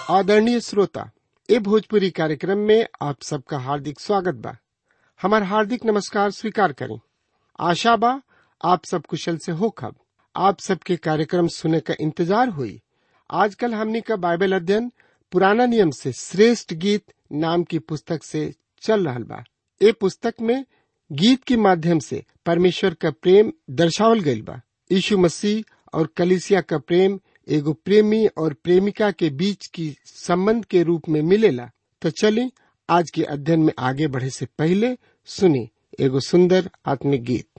आदरणीय श्रोता ए भोजपुरी कार्यक्रम में आप सबका हार्दिक स्वागत बा हमार हार्दिक नमस्कार स्वीकार करें आशा बा आप सब कुशल से हो खब आप सबके कार्यक्रम सुने का इंतजार हुई आजकल हमनी का बाइबल अध्ययन पुराना नियम से श्रेष्ठ गीत नाम की पुस्तक से चल रहल बा ए पुस्तक में गीत के माध्यम से परमेश्वर का प्रेम दर्शावल गईल बा यीशु मसीह और कलिसिया का प्रेम एगो प्रेमी और प्रेमिका के बीच की संबंध के रूप में मिलेला तो चलिए आज के अध्ययन में आगे बढ़े से पहले सुनी एगो सुंदर आत्मिक गीत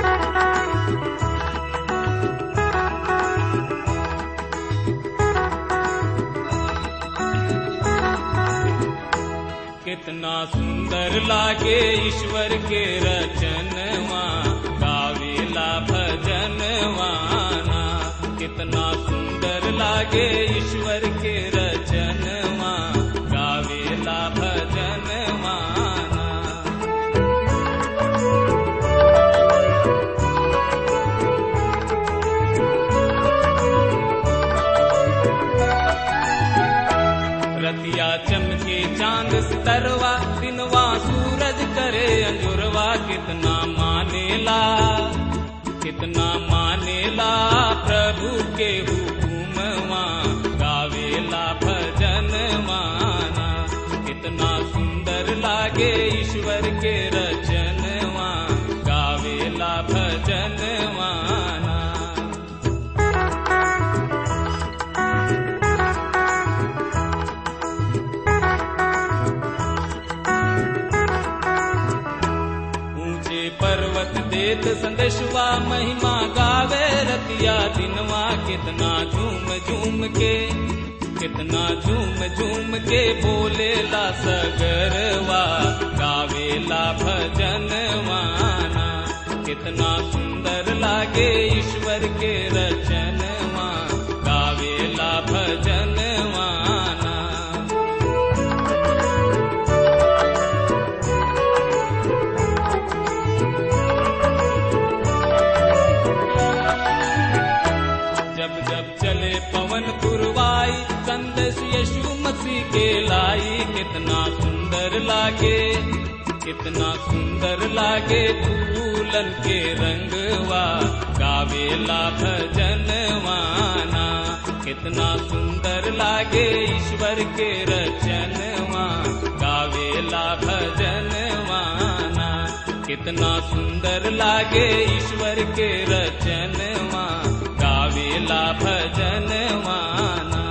कितना सुंदर लागे ईश्वर के रचनवा गावेला भजनवाना कितना सुंदर लागे ईश्वर के रचनवा गावेला भजनवाना रतिया चमके चांद सितरवा दिनवा सूरज करे अंजुरवा कितना मानेला कितना मानेला प्रभु के हुकुमवा गावेला भजन माना कितना सुंदर लागे ईश्वर के रचनवा गावेला भजन माना ऊंचे पर्वत देत संदेशवा महिमा गावे रतिया दिनवा कितना झूम झूम के कितना झूम झूम के बोलेला सगरवा गावेला भजन माना कितना सुंदर लागे ईश्वर के रचनवा गावेला भजन माना जब जब चले पवन पुरवाई संदेश यीशु मसीह के लाई कितना सुंदर लागे कितना सुंदर लागे फूलन के रंगवा गावेला भजन माना कितना सुंदर लागे ईश्वर के रचनवा गावेला भजन माना कितना सुंदर लागे ईश्वर के रचनवा गावेला भजन माना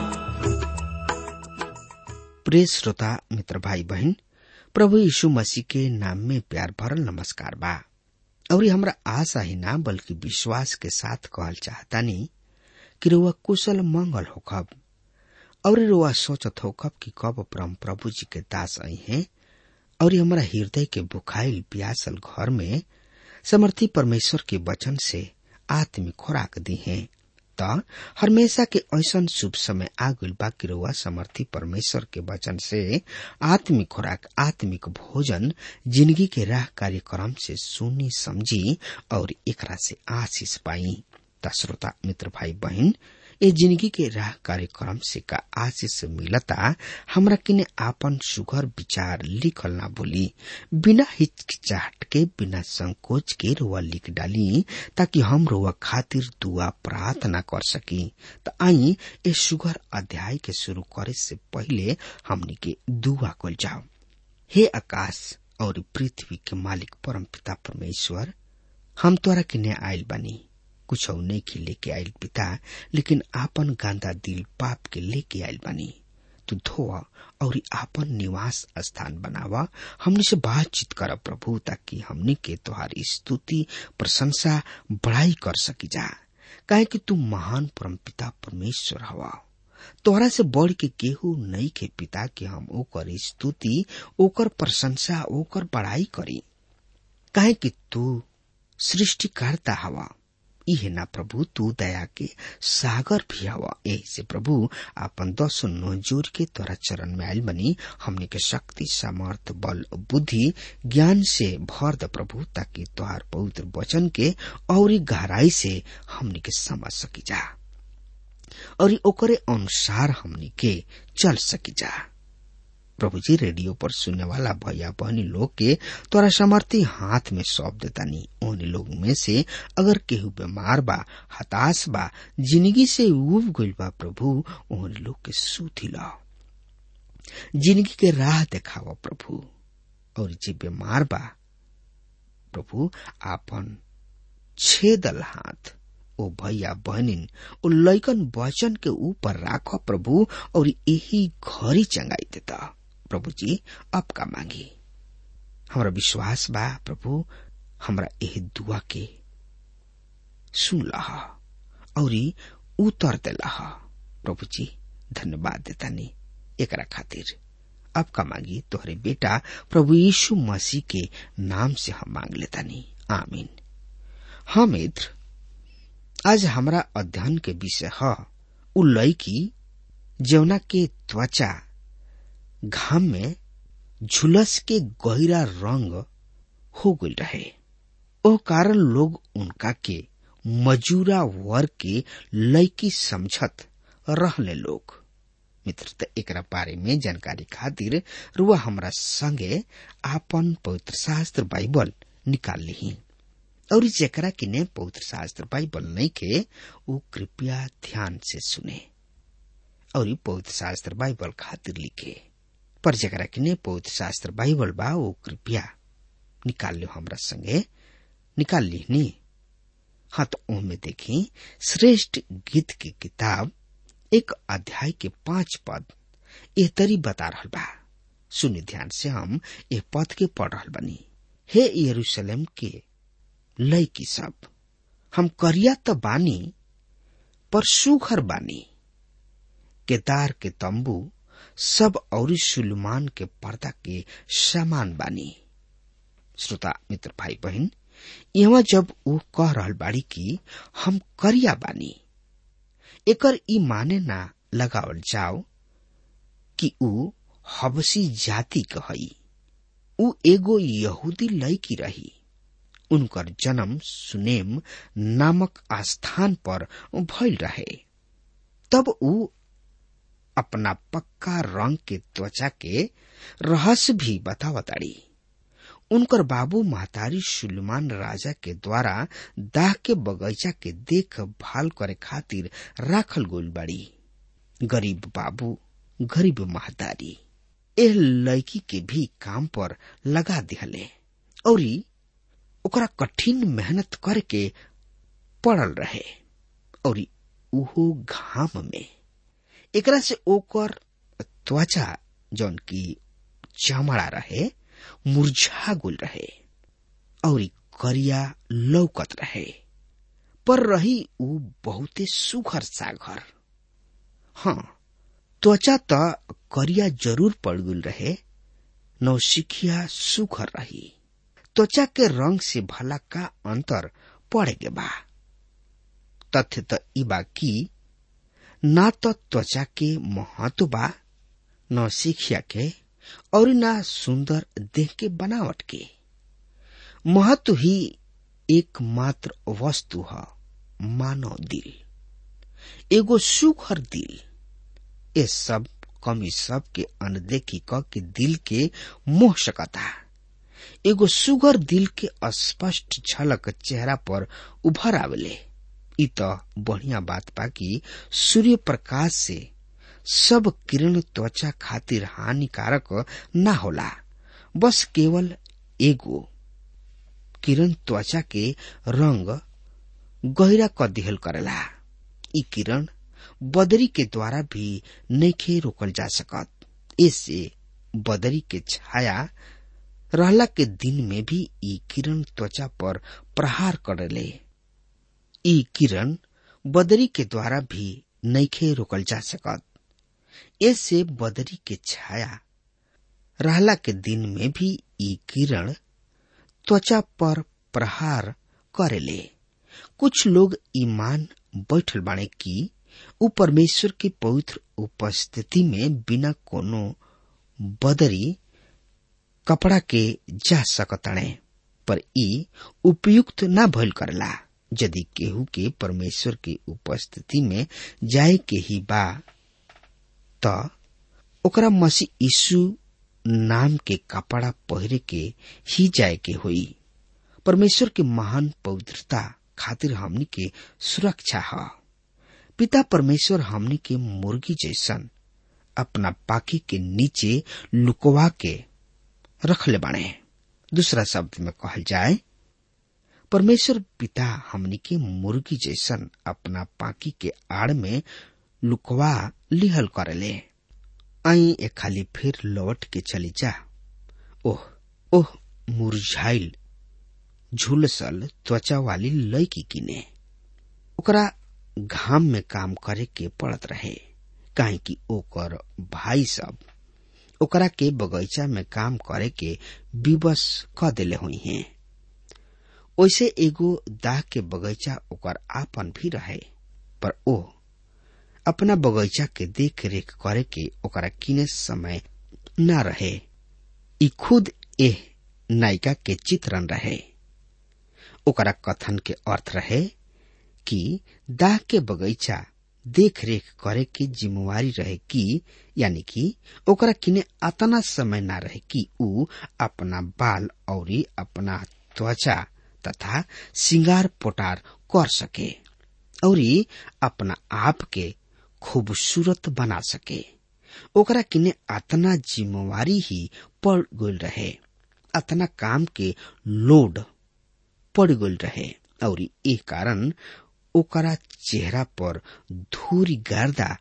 प्रिय श्रोता मित्र भाई बहन प्रभु यीशु मसीह के नाम में प्यार भरल नमस्कार बा और हमरा आशा ही ना बल्कि विश्वास के साथ कहल चाहतानी कि रुआ कुशल मंगल होखब और रुआ सोचत होखब कि कब परम प्रभु जी के दास आई हैं और हमरा हृदय के बुखाइल प्यासल घर में समर्थी परमेश्वर के वचन से आत्मिक खुराक दी हैं त हमेशा के ऐसन शुभ समय आगुल बाकी रहुआ समर्थी परमेश्वर के वचन से आत्मिक खुराक आत्मिक भोजन जिंदगी के राह कार्यक्रम से सुनी समझी और एकरा से आशीष पाई त श्रोता मित्र भाई बहन ए जिंदगी के राह कार्यक्रम से का आशीष मिलता हमरा किने आपन सुघर विचार लिखल ना भूली बिना हिचकिचाहट के बिना संकोच के रुआ लिख डाली ताकि हम रुआ खातिर दुआ प्रार्थना कर सकी त आई ए सुघर अध्याय के शुरू करे से पहले हमनी के दुआ कल जाओ हे आकाश और पृथ्वी के मालिक परम पिता परमेश्वर हम तोरा किने आयल बानी कुछ नहीं के लेके आयल पिता लेकिन आपन गांदा दिल पाप के लेके आयल बानी तू धोआ और आपन निवास स्थान बनावा हमने से बातचीत कर प्रभु ताकि हमने के तुहारी स्तुति प्रशंसा बड़ाई कर सकी जा काहे कि तू महान परम पिता परमेश्वर हवा तोहरा से बढ़ के केहू नहीं के पिता कि हम ओकर स्तुति ओकर प्रशंसा ओकर बड़ाई करी काहे कि तू सृष्टिकर्ता हवा इहे ना प्रभु तू दया के सागर भी हवा यही से प्रभु आपन दसो नो जोर के तोरा चरण में आयल बनी हमने के शक्ति सामर्थ बल बुद्धि ज्ञान से भर द प्रभु ताकि तोहार पवित्र वचन के और गहराई से हमने के समझ सकी जा और ओकरे अनुसार हमनी के चल सकी जा प्रभु जी रेडियो पर सुनने वाला भैया बहनी लोग के तोरा समर्थी हाथ में सौंप देतानी उन लोग में से अगर केहू बीमार बा हताश बा जिंदगी से उब गइल बा प्रभु उन लोग के सुधी लाओ जिंदगी के राह देखावा प्रभु और जे बीमार बा प्रभु आपन छेदल हाथ ओ भैया बहनिन ओ लैकन वचन के ऊपर राख प्रभु और यही घरी चंगाई देता प्रभु जी अब का मांगी हमरा विश्वास बा प्रभु हमरा यही दुआ के सुन लहा और उतर देला प्रभु जी धन्यवाद देतानी एकरा खातिर अब का मांगी तोहरे बेटा प्रभु यीशु मसीह के नाम से हम मांग लेतानी आमीन हाँ मित्र आज हमारा अध्ययन के विषय है उ लड़की जौना के त्वचा घाम में झुलस के गहरा रंग हो गई रहे ओ कारण लोग उनका के मजूरा वर्ग के लड़की समझत रहले लोग मित्र त एकरा बारे में जानकारी खातिर रुआ हमरा संगे आपन पवित्र शास्त्र बाइबल निकाल ली और जेकरा किने पवित्र शास्त्र बाइबल नहीं के वो कृपया ध्यान से सुने और पवित्र शास्त्र बाइबल खातिर लिखे पर जेकरा किने पवित्र शास्त्र बाइबल बा वो कृपया निकाल लो हमरा संगे निकाल ली नी हाँ तो ओमे देखी श्रेष्ठ गीत की किताब एक अध्याय के पांच पद ए तरी बता रहा बा सुनि ध्यान से हम ए पद के पढ़ रहा बनी हे यरूशलेम के लैकी सब हम करिया त बानी पर सुघर बानी केदार के तंबू सब और सुलमान के पर्दा के समान बानी श्रोता मित्र भाई बहन यहाँ जब वो कह रहल बाड़ी कि हम करिया बानी एकर ई माने ना लगावल जाओ कि ऊ हबसी जाति कहई ऊ एगो यहूदी लड़की रही उनकर जन्म सुनेम नामक आस्थान पर भइल रहे तब ऊ अपना पक्का रंग के त्वचा के रहस्य भी बतावताड़ी उनकर बाबू महतारी सुलेमान राजा के द्वारा दाह के बगीचा के देखभाल करे खातिर राखल गोल बाड़ी गरीब बाबू गरीब महतारी एह लड़की के भी काम पर लगा दिहले और ओकरा कठिन मेहनत करके पड़ल रहे और उहो घाम में एकरा से ओकर त्वचा जौन की चमड़ा रहे मुरझा गुल रहे और करिया लौकत रहे पर रही ऊ बहुते सुघर सागर हाँ त्वचा त करिया जरूर पड़ गुल रहे नौसिखिया सुघर रही त्वचा के रंग से भला का अंतर पड़े के बा तथ्य त ई बा कि ना तो त्वचा के महत्व बा न शिक्षा के और ना सुंदर देह के बनावट के महत्व ही एकमात्र वस्तु है मानव दिल एगो सुखर दिल ये सब कमी सब के अनदेखी क के दिल के मोह सकता एगो सुगर दिल के स्पष्ट झलक चेहरा पर उभर आवेले इ त बढ़िया बात बा कि सूर्य प्रकाश से सब किरण त्वचा खातिर हानिकारक ना होला बस केवल एगो किरण त्वचा के रंग गहरा क दिहल करेला इ किरण बदरी के द्वारा भी नैखे रोकल जा सकत इससे बदरी के छाया रहला के दिन में भी ई किरण त्वचा पर प्रहार करेले ई किरण बदरी के द्वारा भी नैखे रोकल जा सकत ऐसे बदरी के छाया रहला के दिन में भी ई किरण त्वचा पर प्रहार करेले कुछ लोग ईमान बैठल बाणे की उ परमेश्वर के पवित्र उपस्थिति में बिना कोनो बदरी कपड़ा के जा सकताणे पर ई उपयुक्त ना भइल करला यदि केहू के परमेश्वर की उपस्थिति में जाए के ही बा त ओकरा मसीह यीशु नाम के कपड़ा पहिरे के ही जाए के होई परमेश्वर के महान पवित्रता खातिर हमनी के सुरक्षा है पिता परमेश्वर हमनी के मुर्गी जैसन अपना पाकी के नीचे लुकवा के रखले बाणे दूसरा शब्द में कहल जाए परमेश्वर पिता हमनी के मुर्गी जैसन अपना पाकी के आड़ में लुकवा लिहल करेले आई ए खाली फिर लौट के चली जा ओह ओह मुरझाइल झुलसल त्वचा वाली लड़की किने ओकरा घाम में काम करे के पड़त रहे काहे कि ओकर भाई सब ओकरा के बगीचा में काम करे के विवश क देले हुई हैं ओइसे एगो दाह के बगीचा ओकर आपन भी रहे पर ओ अपना बगीचा के देख रेख करे के ओकरा किने समय न रहे ई खुद एह नायिका के चित्रण रहे ओकरा कथन के अर्थ रहे कि दाह के बगीचा देख रेख करे के जिम्मेवारी रहे कि यानी कि ओकरा किने अतना समय ना रहे कि ऊ अपना बाल और अपना त्वचा तथा सिंगार पोटार कर सके और अपना आप के खूबसूरत बना सके ओकरा किने अतना जिम्मेवारी ही पड़ गल रहे अतना काम के लोड पड़ गल रहे और ए कारण ओकरा चेहरा पर धूरी गर्दा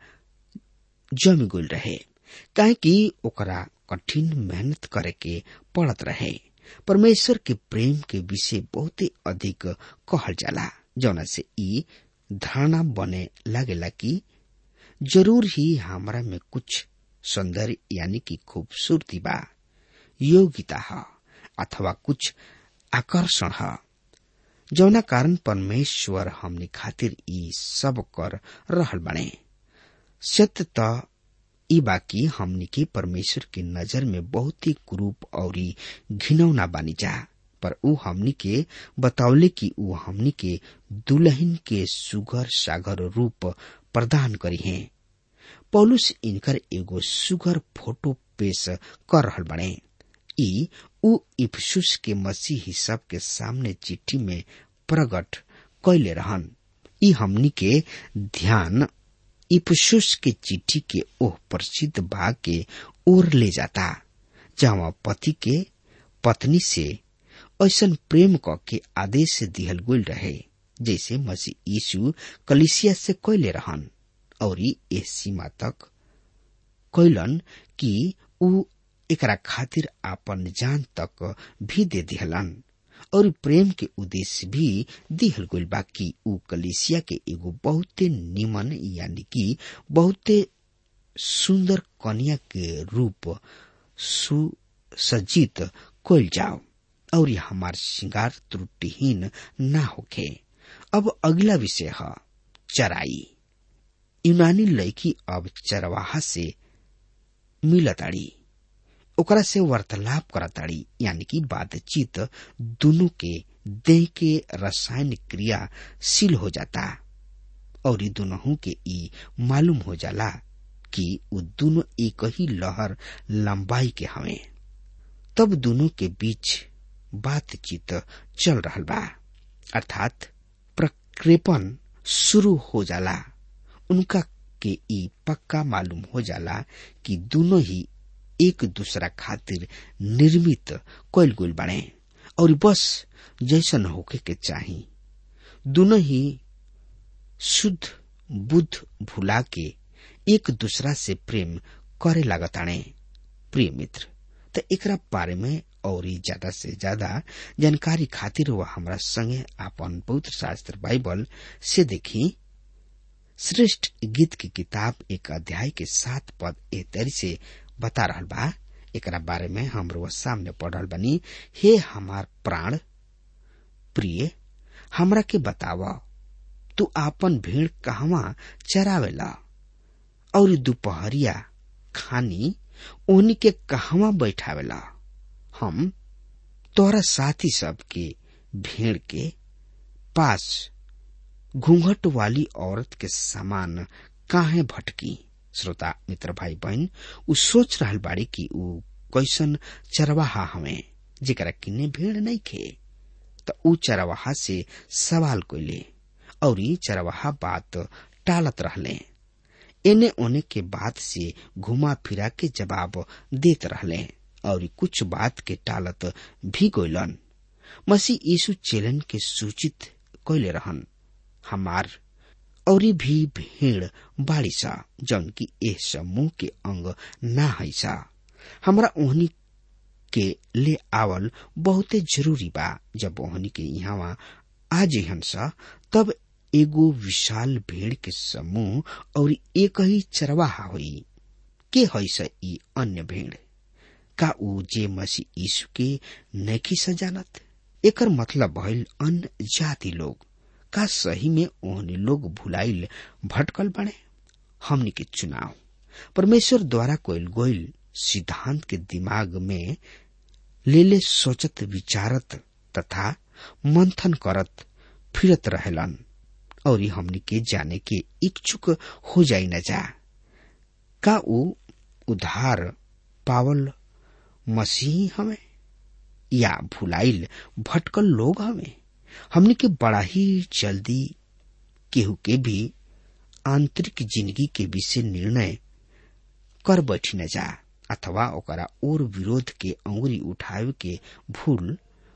जम गल रहे काहे कि ओकरा कठिन मेहनत करे के पड़त रहे परमेश्वर के प्रेम के विषय बहुत अधिक कहल जाला जौना से ई धारणा बने लागेला कि जरूर ही हमरा में कुछ सौंदर्य यानी कि खूबसूरती बा योग्यता है अथवा कुछ आकर्षण है जौना कारण परमेश्वर हमने खातिर ई सब कर रहल बने सत्य त ई बाकी हमनी के परमेश्वर के नजर में बहुत ही कुरूप और घिनौना बानी जा पर ऊ हमनी के बतौले कि ऊ हमनी के दुल्हन के सुगर सागर रूप प्रदान करी है पौलुस इनकर एगो सुगर फोटो पेश कर रहल बने ई ऊ इफसुस के मसीही सब के सामने चिट्ठी में प्रकट कैले रहन ई हमनी के ध्यान इफसुस के चिट्ठी के ओह प्रसिद्ध भाग के ओर ले जाता जहाँ पति के पत्नी से ऐसन प्रेम क के आदेश दिहल गुल रहे जैसे मसीह यीशु कलिसिया से कैले रहन और ए सीमा तक कैलन कि ऊ एकरा खातिर आपन जान तक भी दे दिहलन और प्रेम के उद्देश्य भी दिहल गइल बा कि ऊ कलिसिया के एगो बहुते निमन यानी कि बहुते सुंदर कन्या के रूप सुसज्जित कइल जाओ और हमार श्रृंगार त्रुटिहीन ना होखे अब अगला विषय है चराई यूनानी लड़की अब चरवाहा से मिलताड़ी ओकरा से वार्तालाप करताड़ी यानी कि बातचीत दोनों के देह के रासायनिक क्रिया शील हो जाता और दोनों के ई मालूम हो जाला कि वो दोनों एक ही लहर लंबाई के हवे तब दोनों के बीच बातचीत चल रहा बा अर्थात प्रक्षेपण शुरू हो जाला उनका के ई पक्का मालूम हो जाला कि दोनों ही एक दूसरा खातिर निर्मित कैल गुल बने और बस जैसन होके के चाही दोनों ही शुद्ध बुद्ध भुला के एक दूसरा से प्रेम करे लागताणे प्रिय मित्र त एकरा बारे में और ज्यादा से ज्यादा जानकारी खातिर वह हमरा संगे आपन पवित्र शास्त्र बाइबल से देखी श्रेष्ठ गीत की किताब एक अध्याय के सात पद ए तरी से बता रहल बा एकरा बारे में हमरो सामने पढ़ रहल बनी हे हमार प्राण प्रिय हमरा के बताव तू आपन भेड़ कहवा चरावेला और दोपहरिया खानी ओनी के कहवा बैठावेला हम तोरा साथी सब के भेड़ के पास घूंघट वाली औरत के समान काहे भटकी श्रोता मित्र भाई बहन उ सोच रहल बाड़ी कि उ कैसन चरवाहा हमें जेकरा किन्ने भीड़ नहीं खे त उ चरवाहा से सवाल कोइले और चरवाहा बात टालत रहले एने ओने के बात से घुमा फिरा के जवाब देत रहले और कुछ बात के टालत भी गोइलन मसीह यीशु चेलन के सूचित कैले रहन हमार और भी भीड़ बाड़ी सा जौन की ए समूह के अंग ना है सा हमरा ओहनी के ले आवल बहुते जरूरी बा जब ओहनी के यहाँ आ जहन सा तब एगो विशाल भीड़ के समूह और एक ही चरवाहा हुई के है सा ई अन्य भीड़ का उ जे मसीह यीशु के नैखी सजानत एकर मतलब भइल अन्य जाति लोग का सही में ओहने लोग भुलाइल भटकल बने हमनी के चुनाव परमेश्वर द्वारा कोइल गोइल सिद्धांत के दिमाग में लेले सोचत विचारत तथा मंथन करत फिरत रहेलन और हमनी के जाने के इच्छुक हो जाई न जा का उ उधार पावल मसीह हमें या भुलाइल भटकल लोग हमें हमने के बड़ा ही जल्दी केहू के भी आंतरिक जिंदगी के विषय निर्णय कर बैठी न जा अथवा ओकरा और विरोध के अंगुरी उठावे के भूल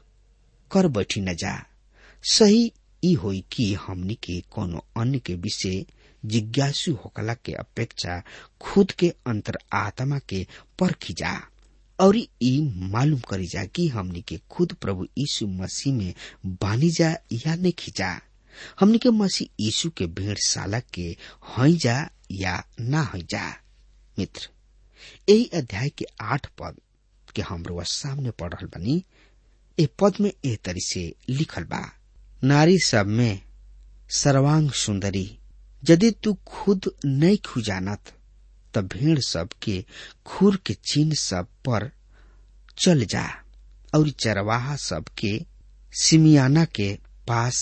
कर बैठी न जा सही ई होई कि हमनी के कोनो अन्य के विषय जिज्ञासु होकला के अपेक्षा खुद के अंतर आत्मा के परखी जा और ई मालूम करी जा कि हमनी के खुद प्रभु यीशु मसीह में बानी जा या नहीं खींचा हमनी के मसीह यीशु के भेड़शाला के हई जा या ना हई जा मित्र यही अध्याय के आठ पद के हमरो सामने पढ़ रहल बनी ए पद में एह तरी से लिखल बा नारी सब में सर्वांग सुंदरी यदि तू खुद नहीं खुजानत त भेड़ सब के खुर के चिन्ह सब पर चल जा और चरवाहा सब के सिमियाना के पास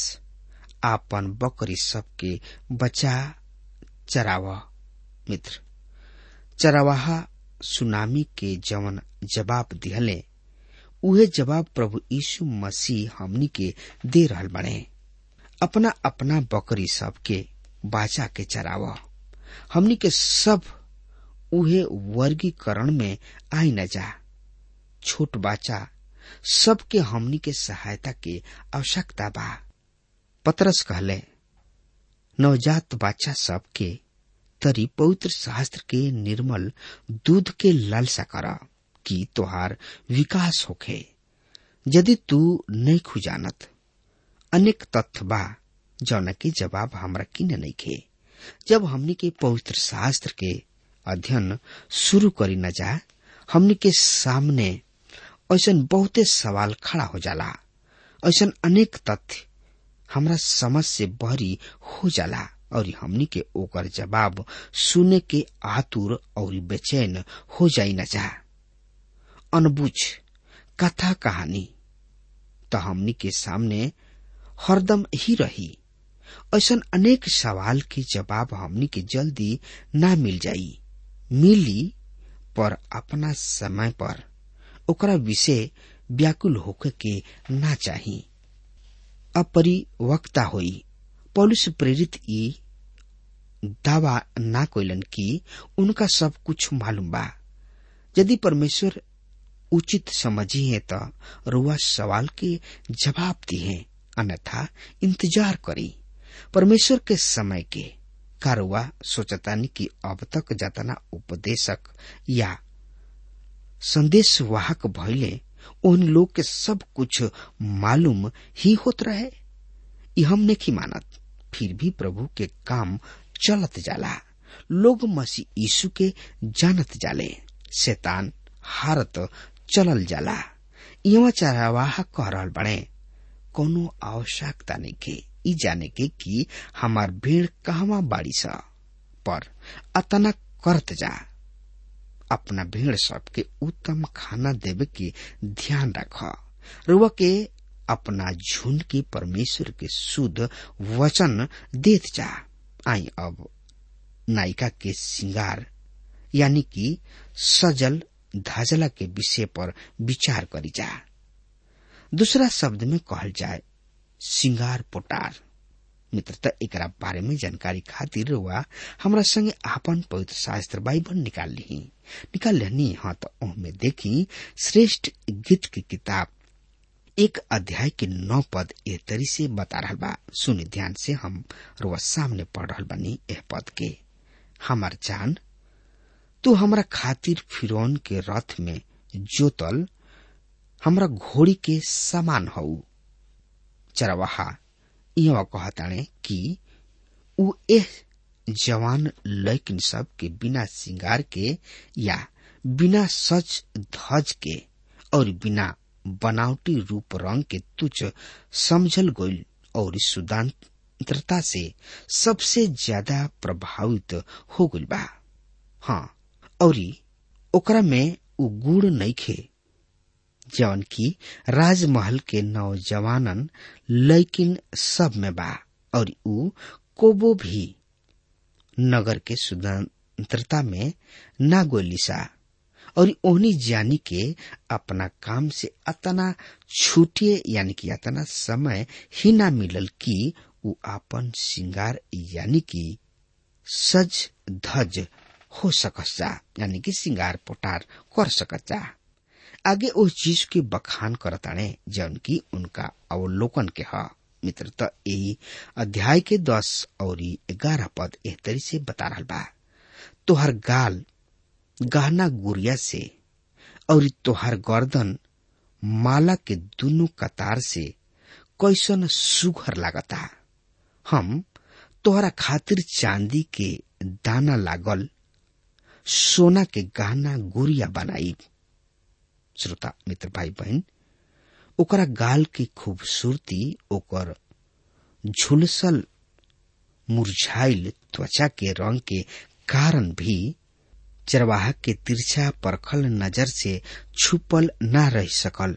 आपन बकरी सब के बचा चराव मित्र चरवाहा सुनामी के जवन जवाब दिहले उहे जवाब प्रभु यीशु मसीह हमनी के दे रहल बने अपना अपना बकरी सब के बाचा के चराव हमनी के सब उहे वर्गीकरण में आई न जा छोट बाचा सबके हमनी के सहायता के आवश्यकता बा पतरस कहले नवजात बाचा सबके तरी पवित्र शास्त्र के निर्मल दूध के लालसा कर कि तोहार विकास होखे यदि तू नहीं खुजानत अनेक तथ्य बा जौन के जवाब हमरा किने नहीं खे जब हमनी के पवित्र शास्त्र के अध्ययन शुरू करी न जा हमनी के सामने ऐसा बहुते सवाल खड़ा हो जाला ऐसा अनेक तथ्य हमरा समझ से बहरी हो जाला और हमनी के ओकर जवाब सुने के आतुर और बेचैन हो जाई न जा अनबुझ कथा कहानी तो हमनी के सामने हरदम ही रही ऐसा अनेक सवाल के जवाब हमनी के जल्दी ना मिल जाई मिली पर अपना समय पर ओकरा विषय व्याकुल होके के ना चाही अपरिवक्ता होई पौलुस प्रेरित ई दावा ना कोइलन कि उनका सब कुछ मालूम बा यदि परमेश्वर उचित समझी है तो रुआ सवाल के जवाब दिए अन्यथा इंतजार करी परमेश्वर के समय के कारुआ सोचतानी कि अब तक जतना उपदेशक या संदेश वाहक भइले उन लोग के सब कुछ मालूम ही होत रहे ये हम नहीं मानत फिर भी प्रभु के काम चलत जाला लोग मसीह यीशु के जानत जाले शैतान हारत चलल जाला यहाँ चरवाहा कह रहल बड़े कोनो आवश्यकता नहीं के ई जाने के कि हमार भीड़ कहवा बाड़ी सा पर अतना करत जा अपना भीड़ सबके उत्तम खाना देवे के ध्यान रख रुआ के अपना झुंड के परमेश्वर के शुद्ध वचन देत जा आई अब नायिका के श्रृंगार यानी कि सजल धजला के विषय पर विचार करी जा दूसरा शब्द में कहल जाए सिंगार पोटार मित्रता एकरा बारे में जानकारी खातिर हुआ हमरा संगे आपन पवित्र शास्त्र बाइबल निकाल ली निकाल लेनी हाँ तो ओहमे देखी श्रेष्ठ गीत की किताब एक अध्याय के नौ पद ए तरी से बता रहा बा सुनि ध्यान से हम रोज सामने पढ़ रहा बनी एह पद के हमार जान तू हमरा खातिर फिरौन के रथ में जोतल हमरा घोड़ी के समान हऊ चरवाहा इहवा कहताणे कि उ एह जवान लैकिन सब के बिना श्रृंगार के या बिना सच धज के और बिना बनावटी रूप रंग के तुच्छ समझल गईल और सुदांत्रता से सबसे ज्यादा प्रभावित हो गईल बा हाँ और ओकरा में उ गुड़ नइखे जवन की राजमहल के नौजवानन लैकिन सब में बा और उ कोबो भी नगर के स्वतंत्रता में ना गोलिसा और ओहनी जानी के अपना काम से अतना छूटिए यानी कि अतना समय ही ना मिलल कि उ आपन श्रृंगार यानी कि सज धज हो सकस जा यानी कि श्रृंगार पोटार कर सकत जा आगे उस चीज के बखान करताने जौन की उनका अवलोकन के ह मित्र त यही अध्याय के दस और ग्यारह पद एह तरी से बता रहा बा तोहर गाल गहना गुड़िया से और तोहर गर्दन माला के दोनों कतार से कैसन सुघर लागता हम तोहरा खातिर चांदी के दाना लागल सोना के गहना गुड़िया बनाई श्रोता मित्र भाई बहन ओकरा गाल की खूबसूरती ओकर झुलसल मुरझाइल त्वचा के रंग के कारण भी चरवाहा के तिरछा परखल नजर से छुपल न रह सकल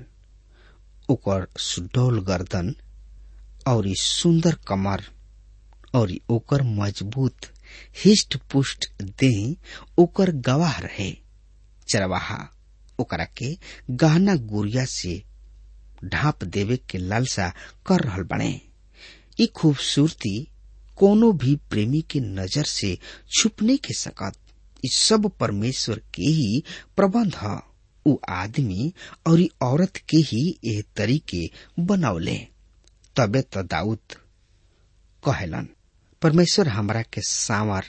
ओकर सुडौल गर्दन और सुंदर कमर और ओकर मजबूत हिष्ट पुष्ट देह ओकर गवाह रहे चरवाहा ओकरा के गहना गुड़िया से ढांप देवे के लालसा कर रहल बने ई खूबसूरती कोनो भी प्रेमी के नजर से छुप नहीं के सकत ई सब परमेश्वर के ही प्रबंध ह उ आदमी और औरत के ही एह तरीके बनौले तबे तो दाऊद कहेलन परमेश्वर हमरा के सांवर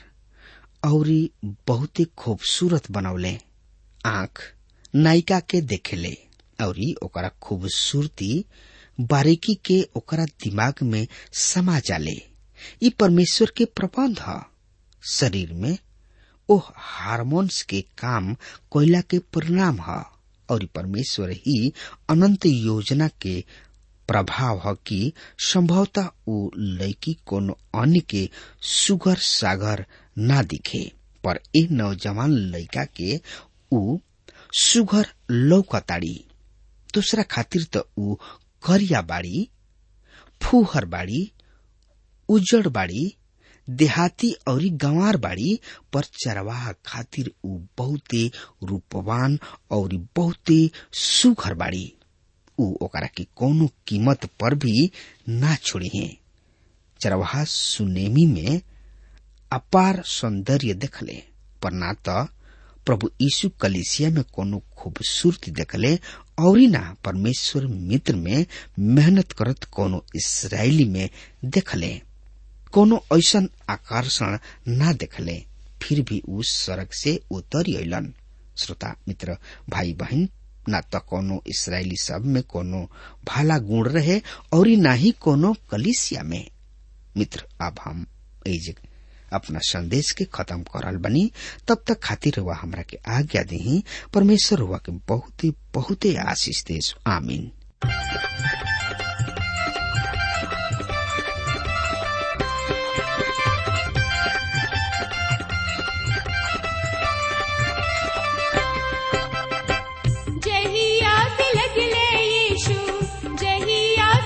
और बहुते खूबसूरत बनौले आंख नायिका के देखेले और ओकरा खूबसूरती बारीकी के ओकरा दिमाग में समा जाले ई परमेश्वर के प्रबंध ह शरीर में ओह हार्मोन्स के काम कोयला के परिणाम ह और परमेश्वर ही अनंत योजना के प्रभाव ह कि संभवतः उ लड़की कोनो अन्य के सुगर सागर ना दिखे पर ए नौजवान लड़का के उ सुगर लौकताड़ी दूसरा खातिर त उ करिया बाड़ी फूहर बाड़ी उजड़ बाड़ी देहाती और गंवार बाड़ी पर चरवाह खातिर उ बहुते रूपवान और बहुते सुघर बाड़ी उ ओकरा के कोनो कीमत पर भी ना छोड़ी है चरवाहा सुनेमी में अपार सौंदर्य देखले पर ना तो प्रभु यीशु कलिसिया में कोनो खूबसूरती देखले और ना परमेश्वर मित्र में मेहनत करत कोनो इसराइली में देखले कोनो ऐसन आकर्षण ना देखले फिर भी उस सड़क से उतर अलन श्रोता मित्र भाई बहन न त कोनो इसराइली सब में कोनो भाला गुण रहे और ना ही कोनो कलिसिया में मित्र अब हम एज अपना संदेश के खत्म करल बनी तब तक खातिर हुआ हमरा के आज्ञा दी परमेश्वर हुआ के बहुते बहुते आशीष देश आमीन जहिया से लगले यीशु जहिया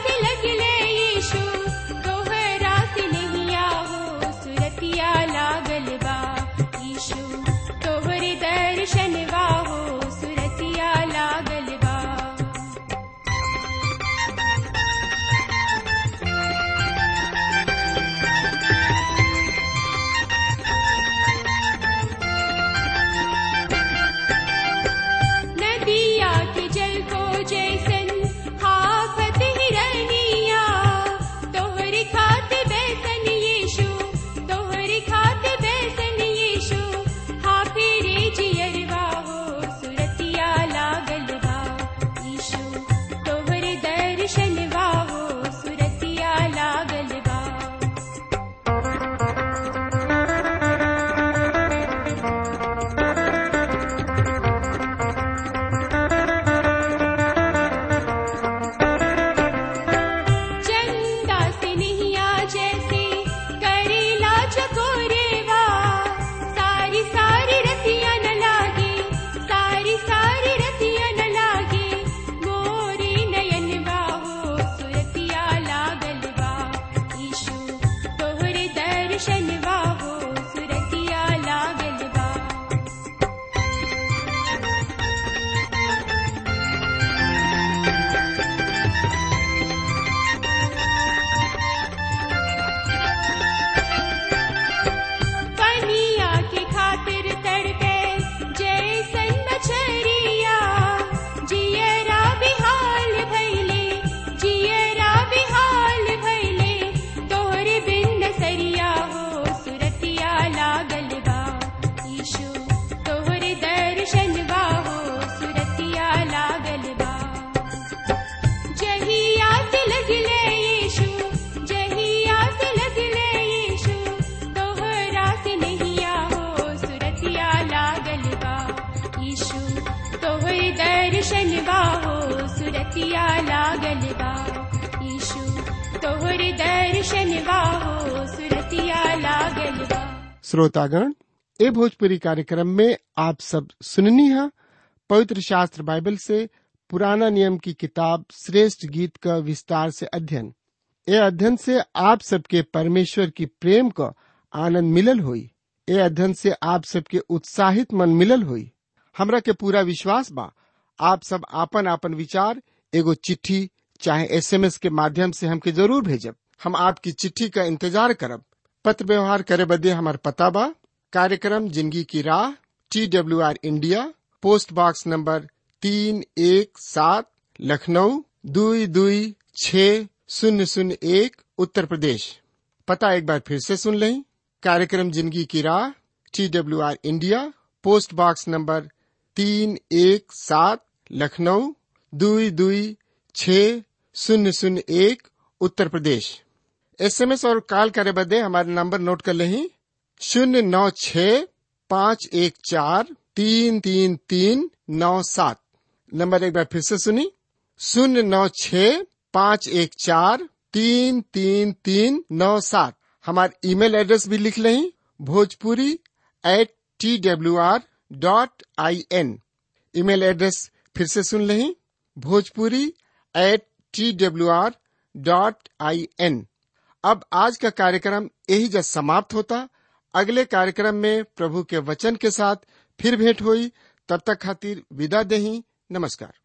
दर्शन बाहो सुरतिया लागल बा यीशु तोहर दर्शन बाहो सुरतिया लागल बा श्रोतागण ए भोजपुरी कार्यक्रम में आप सब सुननी है पवित्र शास्त्र बाइबल से पुराना नियम की किताब श्रेष्ठ गीत का विस्तार से अध्ययन ए अध्ययन से आप सबके परमेश्वर की प्रेम का आनंद मिलल हुई ए अध्ययन से आप सबके उत्साहित मन मिलल हुई हमरा के पूरा विश्वास बा आप सब आपन आपन विचार एगो चिट्ठी चाहे एसएमएस के माध्यम से हमके जरूर भेजब हम आपकी चिट्ठी का इंतजार करब पत्र व्यवहार करे बदे हमार पता बा कार्यक्रम जिंदगी की राह T W R India post box number तीन एक सात लखनऊ दुई दुई छ शून्य शून्य एक उत्तर प्रदेश पता एक बार फिर से सुन लें कार्यक्रम जिंदगी की राह T W R India post box number तीन एक सात लखनऊ दुई दुई छ शून्य शून्य एक उत्तर प्रदेश एसएमएस और कॉल करे बदे हमारे नंबर नोट कर लें शून्य नौ छ पाँच एक चार तीन तीन तीन नौ सात नंबर एक बार फिर से सुनी शून्य नौ छ पाँच एक चार तीन तीन तीन नौ सात हमारे ईमेल एड्रेस भी लिख लें Bhojpuri at T W R dot I N email address फिर से सुन लें Bhojpuri at T W R dot I N अब आज का कार्यक्रम यही जब समाप्त होता अगले कार्यक्रम में प्रभु के वचन के साथ फिर भेंट हुई तब तक खातिर विदा दही नमस्कार